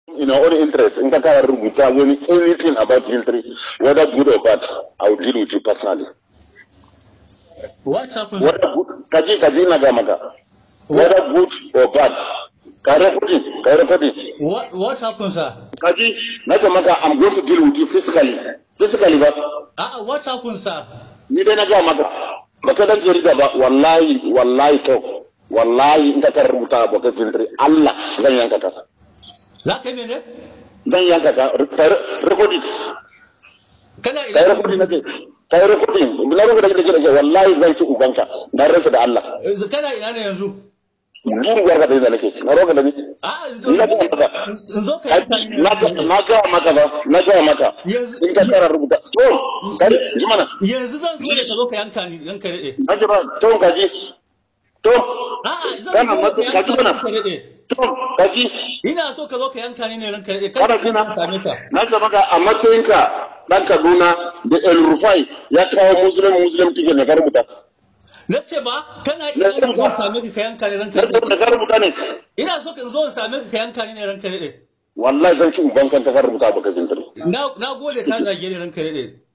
in our own interest in ka kara rubuta wani anything about filtry whether good or bad I will deal with you personally What happened? whether good kaji kaji na ga maka whether good or bad ka recording ka recording What what happened, sir? kaji na ce maka I'm going to deal with you physically physically ba Ah, what happened, sir? ni dai na ga maka baka dan jarida ba wallahi wallahi to wallahi in ka kara rubuta abokan filtry Allah zan yanka ka Za ka yi mene? zan yanka ka recording Kana kai ina? recording nake kai recording na rubuta da kake wallahi zan ci ubanka na rantsa da Allah Yanzu Kana ina ne yanzu? gurguwar ka da nake na roƙa da ni Ah, in zo na ga maka in zo ka yanka ni ne. na ga na ga maka ba na ga maka Yanzu- in ka kara rubuta to kai ji mana Yanzu zan zo ne ka zo ka yanka ni yanka daɗe. na ji ba to kaji to A'a, zan Kana zo matsa- ka ka ji yanka ni mana? ranka daɗe. to kaji Ina so ka zo ka yanka ni ne ranka daɗe. kana jina same ka. na ga maka a matsayinka dan Kaduna da El Rufai ya kawo muslim muslim ticket ne ka rubuta Na ce ba, kana Na ina so rubuta. in same ka ka yanka ni ranka na daɗe. da ka rubuta ne Ina so ka zo in same ka ka yanka ni ne ranka daɗe. wallahi zan ci ubanka ta ka rubuta baka jintiri Na na gode ka zage ni ranka daɗe.